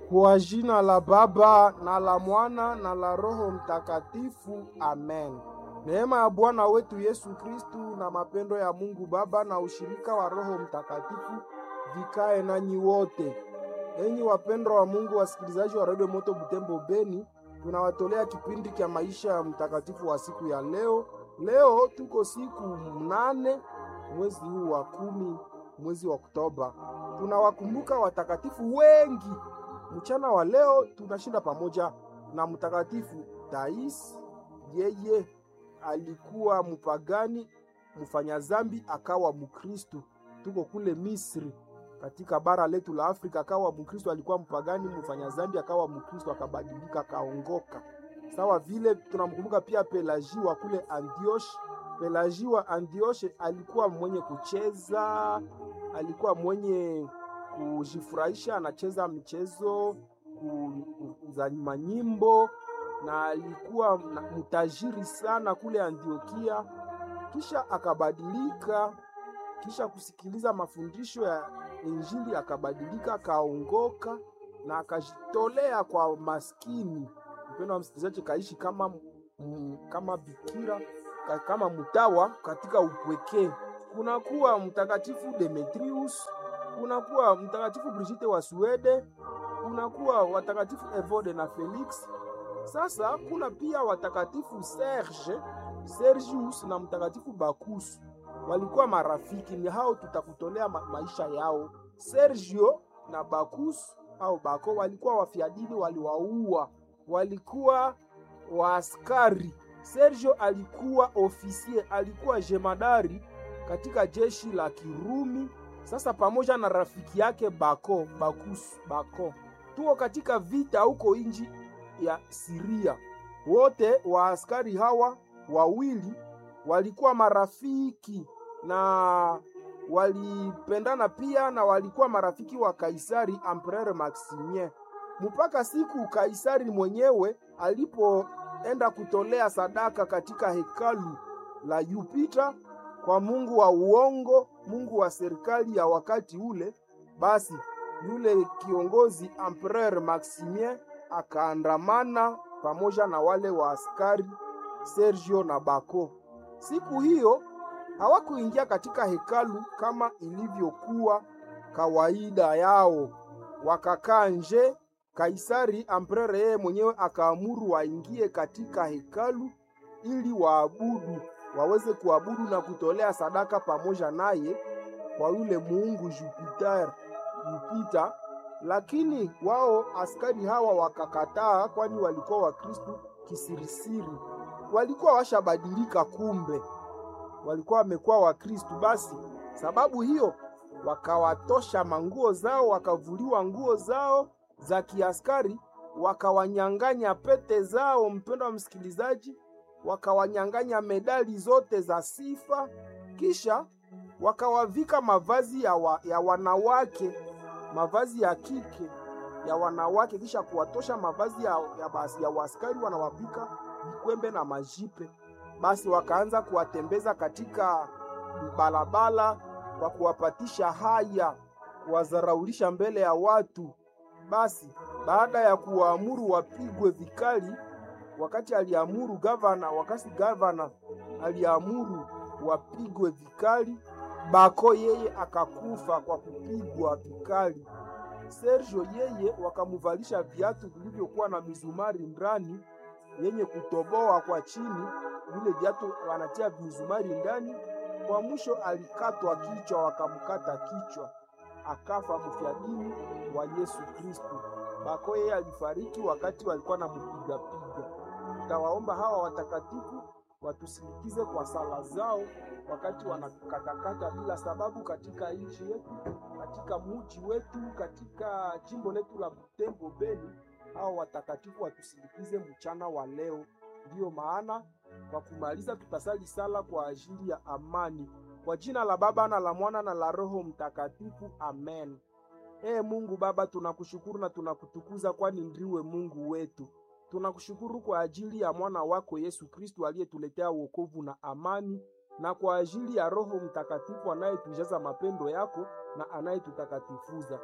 Kwa jina la Baba na la Mwana na la Roho Mtakatifu, amen. Neema ya Bwana wetu Yesu Kristu na mapendo ya Mungu Baba na ushirika wa Roho Mtakatifu vikae nanyi wote. Enyi wapendwa wa Mungu, wasikilizaji wa Radio Moto Butembo Beni, tunawatolea kipindi cha maisha ya mtakatifu wa siku ya leo. Leo tuko siku mnane mwezi huu wa kumi, mwezi wa Oktoba. Tunawakumbuka watakatifu wengi. Mchana wa leo tunashinda pamoja na mtakatifu Tais. Yeye alikuwa mpagani mfanya zambi, akawa Mkristu. Tuko kule Misri katika bara letu la Afrika, akawa Mkristo. Alikuwa mpagani mfanya zambi, akawa Mkristo, akabadilika, akaongoka. Sawa vile tunamkumbuka pia Pelagi wa kule Antioshi. Pelagi wa Antioshi alikuwa mwenye kucheza, alikuwa mwenye kujifurahisha, anacheza michezo za manyimbo na alikuwa mtajiri sana kule Antiokia. Kisha akabadilika, kisha kusikiliza mafundisho ya Injili akabadilika, akaongoka na akajitolea kwa maskini. Mpendo wa msikilizaji, kaishi kama m, kama bikira kama mtawa katika upwekee. Kunakuwa mtakatifu Demetrius, kunakuwa mtakatifu Brigitte wa Swede, kunakuwa watakatifu Evode na Felix. Sasa kuna pia watakatifu Serge, Sergius na mtakatifu Bakusu walikuwa marafiki. Ni hao tutakutolea ma maisha yao. Sergio na Bakus au Bako walikuwa wafiadini, waliwaua, walikuwa waaskari. Sergio alikuwa ofisie, alikuwa jemadari katika jeshi la Kirumi. Sasa pamoja na rafiki yake Bako, Bakus, Bako, tuko katika vita huko inji ya Siria. Wote waaskari hawa wawili walikuwa marafiki na walipendana pia, na walikuwa marafiki wa Kaisari Empereur Maximien, mpaka siku Kaisari mwenyewe alipoenda kutolea sadaka katika hekalu la Jupiter kwa mungu wa uongo, mungu wa serikali ya wakati ule. Basi yule kiongozi Empereur Maximien akaandamana pamoja na wale wa askari Sergio na Bako. Siku hiyo hawakuingia katika hekalu kama ilivyokuwa kawaida yao, wakakaa nje. Kaisari amprere yeye mwenyewe akaamuru waingie katika hekalu ili waabudu, waweze kuabudu na kutolea sadaka pamoja naye kwa yule muungu Jupiter, Jupiter. Lakini wao askari hawa wakakataa, kwani walikuwa Wakristu kisirisiri, walikuwa washabadilika kumbe walikuwa wamekuwa Wakristu. Basi sababu hiyo wakawatosha manguo zao, wakavuliwa nguo zao za kiaskari, wakawanyang'anya pete zao, mpendo wa msikilizaji, wakawanyang'anya medali zote za sifa, kisha wakawavika mavazi ya, wa, ya wanawake, mavazi ya kike ya wanawake, kisha kuwatosha mavazi ya, ya, basi ya waskari, wanawavika vikwembe na majipe basi wakaanza kuwatembeza katika barabara kwa kuwapatisha haya, kuwazaraulisha mbele ya watu. Basi baada ya kuwaamuru wapigwe vikali, wakati aliamuru gavana, wakati gavana aliamuru wapigwe vikali, Bako yeye akakufa kwa kupigwa vikali. Sergio yeye wakamuvalisha viatu vilivyokuwa na mizumari ndani yenye kutoboa kwa chini vile viatu wanatia mizumari ndani. Kwa mwisho alikatwa kichwa, wakamkata kichwa, akafa mfiadini wa Yesu Kristo. Bako yeye alifariki wakati walikuwa na mpigapiga. Tawaomba hawa watakatifu watusindikize kwa sala zao wakati wanakatakata bila sababu katika nchi yetu, katika muji wetu, katika jimbo letu la Butembo Beni. Hawa watakatifu watusindikize mchana wa leo. Ndiyo maana kwa kumaliza tutasali sala kwa ajili ya amani. Kwa jina la Baba na la Mwana na la Roho Mtakatifu, amen. Ee Mungu Baba, tunakushukuru na tunakutukuza, kwani ndiwe Mungu wetu. Tunakushukuru kwa ajili ya mwana wako Yesu Kristu aliyetuletea wokovu na amani, na kwa ajili ya Roho Mtakatifu anayetujaza mapendo yako na anayetutakatifuza.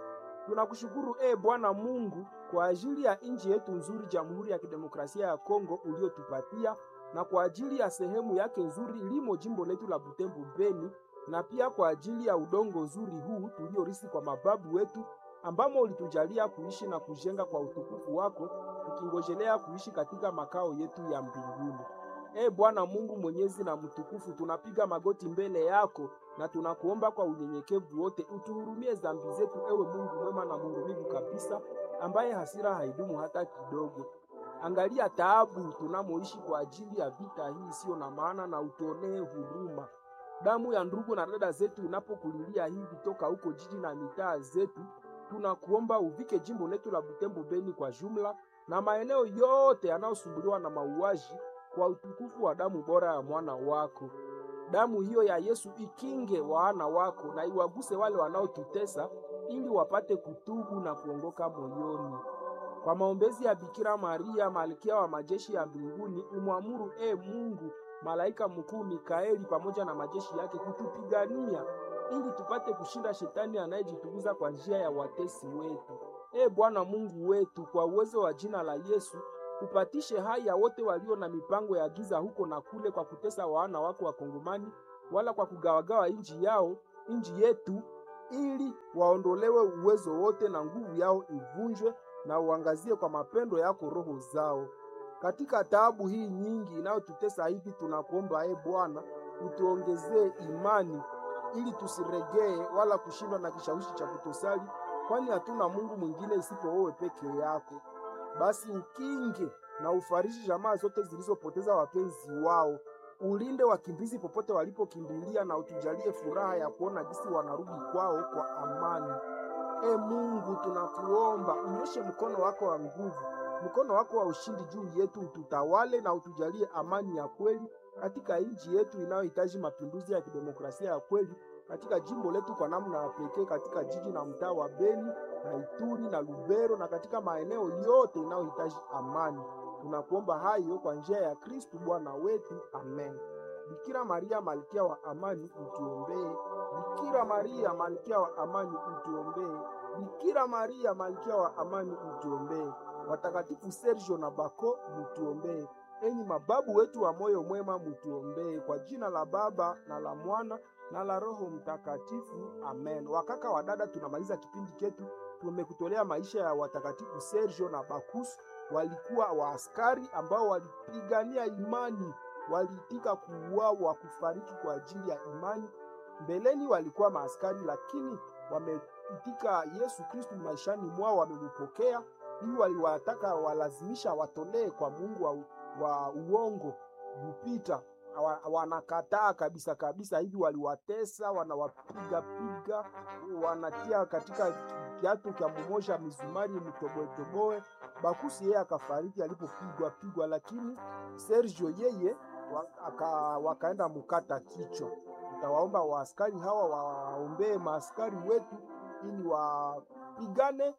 Tunakushukuru e Bwana Mungu kwa ajili ya nchi yetu nzuri, Jamhuri ya Kidemokrasia ya Kongo uliotupatia, na kwa ajili ya sehemu yake nzuri limo jimbo letu la Butembo Beni, na pia kwa ajili ya udongo nzuri huu tuliorisi kwa mababu wetu, ambamo ulitujalia kuishi na kujenga kwa utukufu wako, tukingojelea kuishi katika makao yetu ya mbinguni. E Bwana Mungu mwenyezi na mtukufu, tunapiga magoti mbele yako na tunakuomba kwa unyenyekevu wote utuhurumie dhambi zetu, ewe Mungu mwema na mhurumivu kabisa, ambaye hasira haidumu hata kidogo. Angalia taabu tunamoishi kwa ajili ya vita hii isiyo na maana, na utuonee huruma. Damu ya ndugu na dada zetu inapokulilia hivi toka huko jiji na mitaa zetu, tunakuomba uvike jimbo letu la Butembo Beni kwa jumla na maeneo yote yanayosumbuliwa na mauaji kwa utukufu wa damu bora ya mwana wako. Damu hiyo ya Yesu ikinge wana wako na iwaguse wale wanaotutesa, ili wapate kutubu na kuongoka moyoni. Kwa maombezi ya Bikira Maria, malkia wa majeshi ya mbinguni, umwamuru e Mungu malaika mkuu Mikaeli pamoja na majeshi yake kutupigania, ili tupate kushinda shetani anayejitukuza kwa njia ya watesi wetu. E Bwana Mungu wetu, kwa uwezo wa jina la Yesu upatishe hai ya wote walio na mipango ya giza huko na kule, kwa kutesa wana wako Wakongomani, wala kwa kugawagawa nchi yao nchi yetu, ili waondolewe uwezo wote na nguvu yao ivunjwe, na uangazie kwa mapendo yako roho zao. Katika taabu hii nyingi inayotutesa hivi, tunakuomba e Bwana, utuongezee imani ili tusiregee wala kushindwa na kishawishi cha kutosali, kwani hatuna Mungu mwingine isipo wewe peke yako. Basi ukinge na ufariji jamaa zote zilizopoteza wapenzi wao, ulinde wakimbizi popote walipokimbilia, na utujalie furaha ya kuona jinsi wanarudi kwao kwa amani. E Mungu, tunakuomba unyoshe mkono wako wa nguvu, mkono wako wa ushindi juu yetu, ututawale na utujalie amani ya kweli katika nchi yetu inayohitaji mapinduzi ya kidemokrasia ya kweli katika jimbo letu kwa namna ya pekee, katika jiji na mtaa wa Beni na Ituri na Lubero na katika maeneo yote inayohitaji amani. Tunakuomba hayo kwa njia ya Kristu Bwana wetu, amen. Bikira Maria malkia wa amani, utuombee. Bikira Maria malkia wa amani, utuombee. Bikira Maria malkia wa amani, utuombee. Watakatifu Sergio na Bako, mutuombee. Enyi mababu wetu wa moyo mwema, mutuombee. Kwa jina la Baba na la Mwana na la Roho Mtakatifu, amen. Wakaka wa dada, tunamaliza kipindi chetu. Tumekutolea maisha ya watakatifu Sergio na Bakus. Walikuwa waaskari ambao walipigania imani, waliitika kuuawa, kufariki kwa ajili ya imani. Mbeleni walikuwa maaskari, lakini wameitika Yesu Kristu maishani mwao, wamempokea ili waliwataka walazimisha watolee kwa Mungu wa, wa uongo Jupita wanakataa kabisa kabisa, hivi waliwatesa, wanawapiga piga, wanatia katika kiatu cha mumosha mizumari mtoboetoboe. Bakusi yeye akafariki alipopigwa pigwa, lakini Sergio yeye waka, wakaenda mukata kichwa. Tutawaomba waaskari hawa waombee maaskari wetu ili wapigane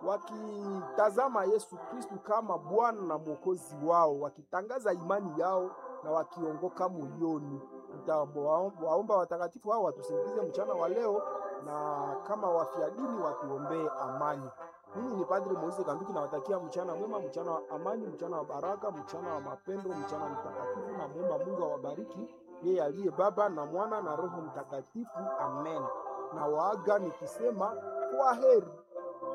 wakitazama Yesu Kristu kama Bwana na Mwokozi wao, wakitangaza imani yao na wakiongoka moyoni. Tutawaomba watakatifu hao watusindikize mchana wa leo, na kama wafia dini watuombee amani. Mimi ni Padre Moise Kanduki, nawatakia mchana mwema, mchana wa amani, mchana wa baraka, mchana wa mapendo, mchana mtakatifu, na muomba Mungu awabariki yeye aliye Baba na Mwana na Roho Mtakatifu. Amen. Na waaga nikisema kwa heri.